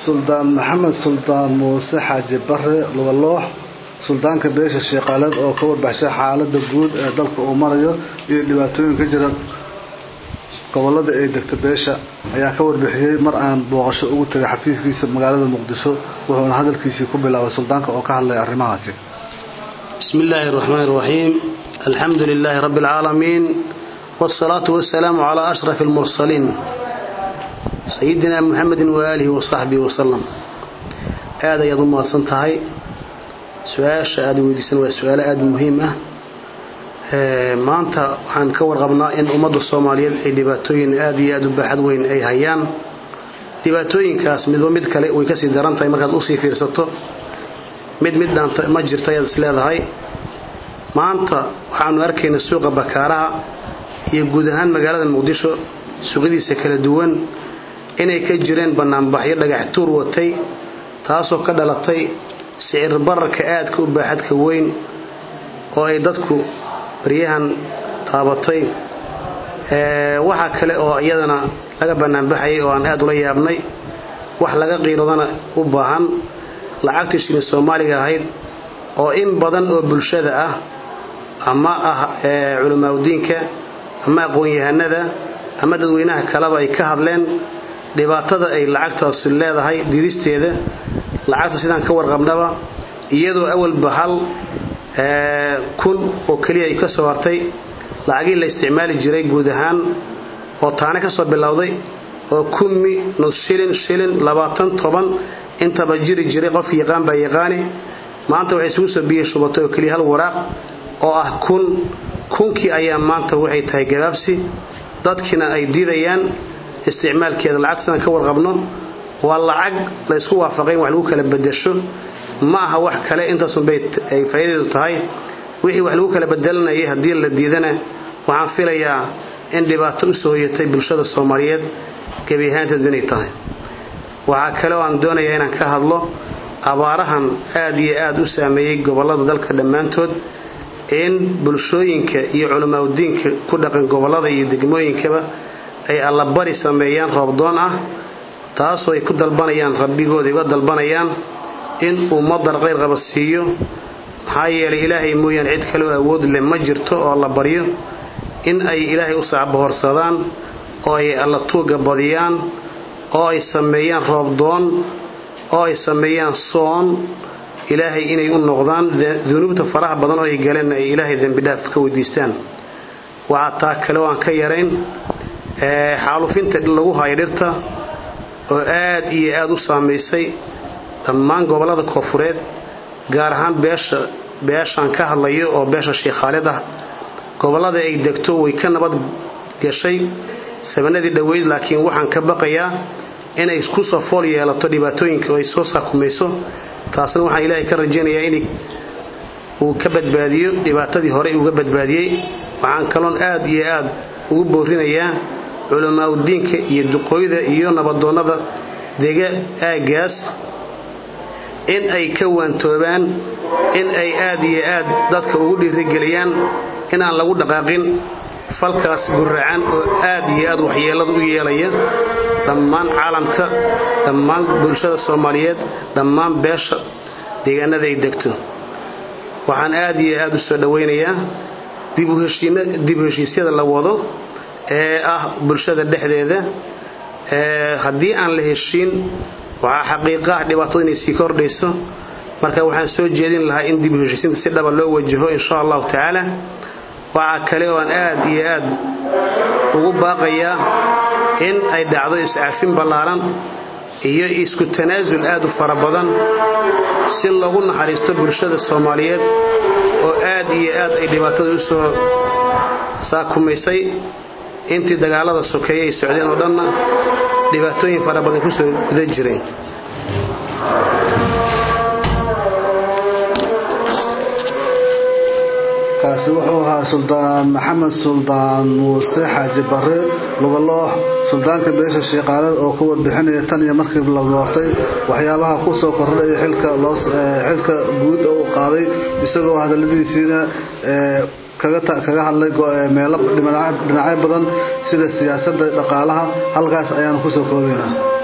suldaan maxamed suldaan muuse xaaji bare lugaloox suldaanka beesha sheeqaaleed oo ka warbaxshay xaalada guud ee dalka uu marayo iyo dhibaatooyin ka jira gobolada ay degta beesha ayaa ka warbixiyey mar aan booqasho ugu tagay xafiiskiisa magaalada muqdisho wuxuuna hadalkiisii ku bilaabay suldaanka oo ka hadlaya arrimahaasi بسم الله الرحمن الرحيم الحمد لله رب العالمين والصلاة والسلام على أشرف المرسلين سيدنا محمد وآله وصحبه وسلم هذا يضم صنتهي سؤال شهاد ويدسن وسؤال آد مهمة maanta waxaan ka warqabnaa in ummadda soomaaliyeed ay dhibaatooyin aad iyo aad u baaxad weyn ay hayaan dhibaatooyinkaas midba mid kale way kasii daran tahay markaad usii fiirsato mid mid dhaanta ma jirto ayaad is leedahay maanta waxaanu arkaynaa suuqa bakaaraha iyo guud ahaan magaalada muqdisho suuqadiisa kala duwan inay ka jireen banaanbaxyo dhagax tuur watay taasoo ka dhalatay sicir bararka aadka u baaxadka weyn oo ay dadku baryahan taabatay waxaa kale oo iyadana laga banaanbaxayay oo aan aad ula yaabnay wax laga qiiradana u baahan lacagtii shilin soomaaliga ahayd oo in badan oo bulshada ah ama ah culamaauddiinka ama aqoon-yahanada ama dadweynaha kaleba ay ka hadleen dhibaatada ay lacagtaasu leedahay didisteeda lacagta sidaan ka warqabnaba iyadoo awalba hal kun oo keliya ay ka soo hartay lacagii la isticmaali jiray guud ahaan oo taane ka soo bilowday oo kummi nus shilin shilin labaatan toban intaba jiri jiray qofki yaqaan baa yaqaani maanta waxay isugu soo biyey shubatay oo keliya hal waraaq oo ah kun kunkii ayaa maanta waxay tahay gabaabsi dadkiina ay diidayaan isticmaalkeeda lacag sidaan ka warqabno waa lacag la ysku waafaqay in wax lagu kala bedesho ma aha wax kale intaasunbay ay faa'iidadeedu tahay wixii wax lagu kala bedelanayay haddii la diidana waxaan filayaa in dhibaato u soo hoyatay bulshada soomaaliyeed gebi ahaanteedba inay tahay waxaa kale oo aan doonayaa inaan ka hadlo abaarahan aad iyo aad u saameeyey gobollada dalka dhammaantood in bulshooyinka iyo culamaauddiinka ku dhaqan gobollada iyo degmooyinkaba ay allabari sameeyaan roobdoon ah taasoo ay ku dalbanayaan rabbigooda uga dalbanayaan in uu madar qayr qaba siiyo maxaa yeelay ilaahay mooyaan cid kaleo awood leh ma jirto oo la baryo in ay ilaahay u sacbahorsadaan oo ay alla tuuga badiyaan oo ay sameeyaan roobdoon oo ay sameeyaan soon ilaahay inay u noqdaan dunuubta faraha badan oo ay galeen ay ilaahay dembidhaaf ka weydiistaan waxaa taa kale oo aan ka yarayn xaalufinta lagu hayo dhirta oo aad iyo aad u saamaysay dhammaan gobollada koofureed gaar ahaan beesha beeshaan ka hadlayo oo beesha sheekh khaalid ah gobollada ay degto way ka nabad gashay sabanadii dhoweyd laakiin waxaan ka baqayaa inay kusoo fool yeelato dhibaatooyinka oo ay soo saakumayso taasna waxaan ilaahay ka rajaynayaa in uu ka badbaadiyo dhibaatadii horey uga badbaadiyey waxaan kaloon aad iyo aad ugu boorinayaa culamaauddiinka iyo duqooyda iyo nabadoonnada dega aaggaas in ay ka waantoobaan in ay aad iyo aad dadka ugu dhiirigeliyaan inaan lagu dhaqaaqin falkaas guracan oo aad iyo aad waxyeellada u yeelaya dhammaan caalamka dhammaan bulshada soomaaliyeed dhammaan beesha deegaanada ay degto waxaan aad iyo aad u soo dhowaynayaa dib u heshiisyada la wado ee ah bulshada dhexdeeda haddii aan la heshiin waxaa xaqiiqa ah dhibaatadu inay sii kordhayso marka waxaan soo jeedin lahaa in dib u heshiisiinta si dhaba loo wajaho insha allahu tacaala waxaa kale oo aan aad iyo aad ugu baaqayaa in ay dhacdo iscafin ballaaran iyo isku tanaasul aad u fara badan si loogu naxariisto bulshada soomaaliyeed oo aad iyo aad ay dhibaatada u soo saakumaysay intii dagaalada sokeeye ay socdeen oo dhanna dhibaatooyin fara badan kusoo guda jireen kaasi wuxuu ahaa suldaan maxamed suldaan muuse xaaji bare lugaloox suldaanka beesha sheeqaaleed oo ka warbixinaya tan iyo markii la doortay waxyaabaha ku soo kordhaya xilka guud oo uu qaaday isagoo hadaladiisiina kaga hadlay meelo dhinacyo badan sida siyaasadda dhaqaalaha halkaas ayaanu kusoo koobaynaa